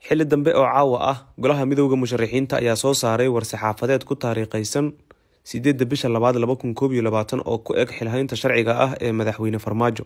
xilli dambe oo caawa ah golaha midooda musharaxiinta ayaa soo saaray war-saxaafadeed ku taariikhaysan sideedda bisha labaad laba kun koob iyo labaatan oo ku eg xilhaynta sharciga ah ee madaxweyne farmaajo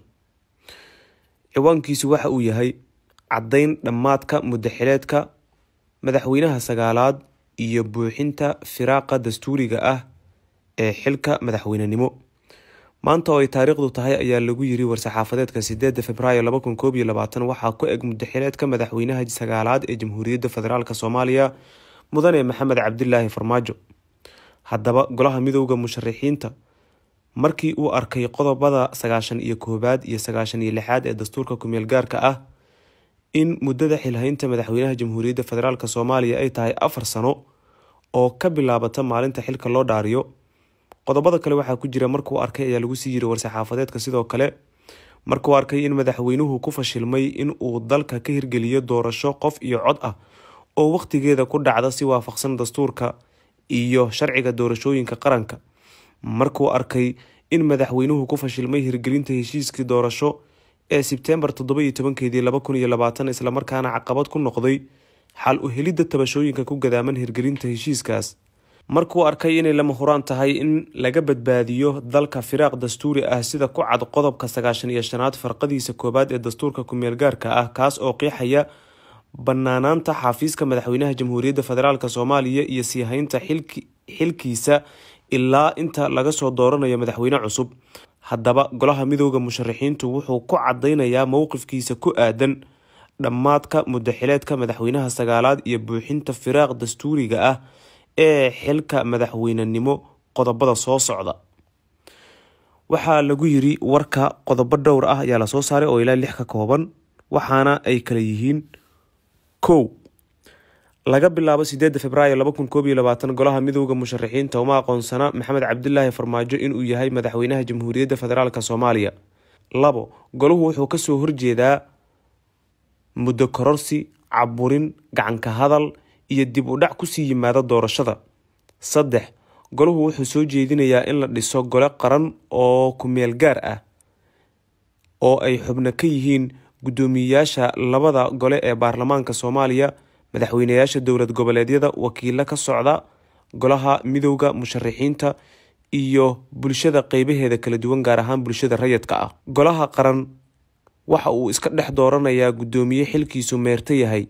ciwaankiisu waxa uu yahay caddayn dhammaadka muddaxileedka madaxweynaha sagaalaad iyo buuxinta firaaqa dastuuriga ah ee xilka madaxweynenimo maanta oo ay taariikhdu tahay ayaa lagu yiri war-saxaafadeedka sideeda februaayo laba kun koob iyo labaatan waxaa ku eg muddaxileedka madaxweynaha sagaalaad ee jamhuuriyadda federaalk soomaaliya mudane maxamed cabdilaahi farmaajo haddaba golaha midooda musharaxiinta markii uu arkay qodobada sagaashan iyo koowaad iyo sagaashan iyo lixaad ee dastuurka kumeel gaarka ah in muddada xilhaynta madaxweynaha jamhuuriyadda federaalk soomaaliya ay tahay afar sano oo ka bilaabata maalinta xilka loo dhaariyo qodobada kale waxaa ku jira markuu arkay ayaa lagu sii yiri war-saxaafadeedka sidoo kale markuu arkay in madaxweynuhu ku fashilmay in uu dalka ka hirgeliyo doorasho qof iyo cod ah oo wakhtigeeda ku dhacda si waafaqsan dastuurka iyo sharciga doorashooyinka qaranka markuu arkay in madaxweynuhu ku fashilmay hirgelinta heshiiskii doorasho ee sebtembar toddoba iyo tobankeedii laba kun iyo labaatan islamarkaana caqabad ku noqday xal u helidda tabashooyinka ku gadaaman hirgelinta heshiiskaas markuu arkay inay lama huraan tahay in laga badbaadiyo dalka firaaq dastuuri ah sida ku cad qodobka sagaashan iyo shanaad farqadiisa koowaad ee dastuurka kumeel gaarka ah kaas oo qiixaya banaanaanta xafiiska madaxweynaha jamhuuriyadda federaalk soomaaliya iyo sii haynta xilkiisa ilaa inta laga soo dooranayo madaxweyne cusub haddaba golaha midooda musharaxiintu wuxuu ku cadaynayaa mowqifkiisa ku aadan dhammaadka muddaxileedka madaxweynaha sagaalaad iyo buuxinta firaaq dastuuriga ah ee xilka madaxweynenimo qodobada soo socda waxaa lagu yiri warka qodobo dhowr ah ayaa lasoo saaray oo ilaa lix ka kooban waxaana ay kala yihiin kow laga bilaabo sideeda februaayo laba kun koob iyo labaatan golaha midooda musharaxiinta uma aqoonsana maxamed cabdilaahi farmaajo inuu yahay madaxweynaha jamhuuriyadda federaalk soomaaliya labo golahu wuxuu kasoo horjeedaa muddo kororsi caburin gacanka hadal iyo dib u dhac kusii yimaada doorashada saddex golahu wuxuu soo jeedinayaa in la dhiso gole qaran oo kumeel gaar ah oo ay xubno ka yihiin guddoomiyeyaasha labada gole ee baarlamaanka soomaaliya madaxweyneyaasha dowlad goboleedyada wakiilo ka socda golaha midooda musharaxiinta iyo bulshada qeybaheeda kala duwan gaar ahaan bulshada rayidka ah golaha qaran waxa uu iska dhex dooranayaa guddoomiye xilkiisu meerto yahay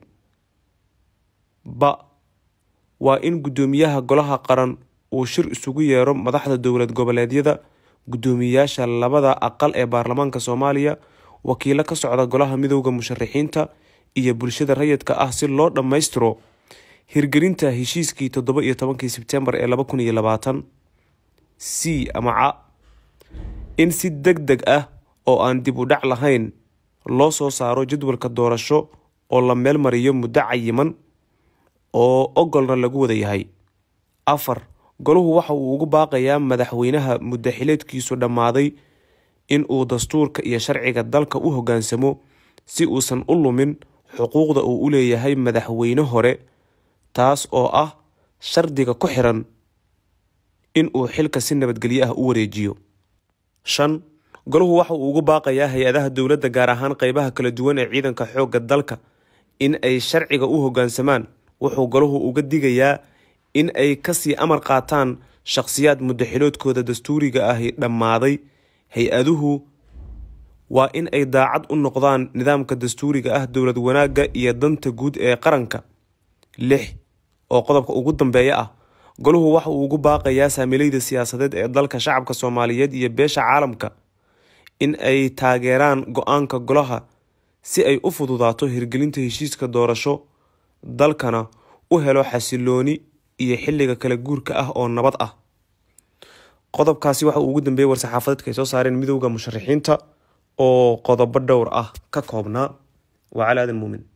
ba waa in guddoomiyaha golaha qaran uu shir isugu yeero madaxda dowlad goboleedyada guddoomiyeyaasha labada aqal ee baarlamaanka soomaaliya wakiilo ka socda golaha midooda musharaxiinta iyo bulshada rayidka ah si loo dhammaystiro hirgelinta heshiiskii toddoba iyo tobankii sebtembar ee laba kun iyo labaatan c ama ca in si deg deg ah oo aan dib u dhac lahayn loo soo saaro jadwalka doorasho oo la meel mariyo muddo cayiman oo ogolna lagu wada yahay afar golahu waxa uu ugu baaqayaa madaxweynaha muddaxileedkiisu dhammaaday in uu dastuurka iyo sharciga dalka u hoggaansamo si uusan u lumin xuquuqda uu u leeyahay madaxweyne hore taas oo ah shardiga ku xiran in uu xilka si nabadgelyo ah u wareejiyo shan golahu waxa uu ugu baaqayaa hay-adaha dowladda gaar ahaan qeybaha kala duwan ee ciidanka xoogga dalka in ay sharciga u hoggaansamaan wuxuu golahu uga digayaa in ay kasii amar qaataan shaqhsiyaad muddaxiloodkooda dastuuriga ahi dhammaaday hay-aduhu waa in ay daacad u noqdaan nidaamka dastuuriga ah dowlad wanaagga iyo danta guud ee qaranka lix oo qodobka ugu dambeeya ah golahu waxa uu ugu baaqayaa saamilayda siyaasadeed ee dalka shacabka soomaaliyeed iyo beesha caalamka in ay taageeraan go-aanka golaha si ay u fududaato hirgelinta heshiiska doorasho dalkana u helo xasilooni iyo xilliga kala guurka ah oo nabad ah qodobkaasi waxa uu ugu dambeeyey war-saxaafadeedka ay soo saareen midooda musharaxiinta oo qodobo dhowr ah ka koobnaa waa cali aadan muumin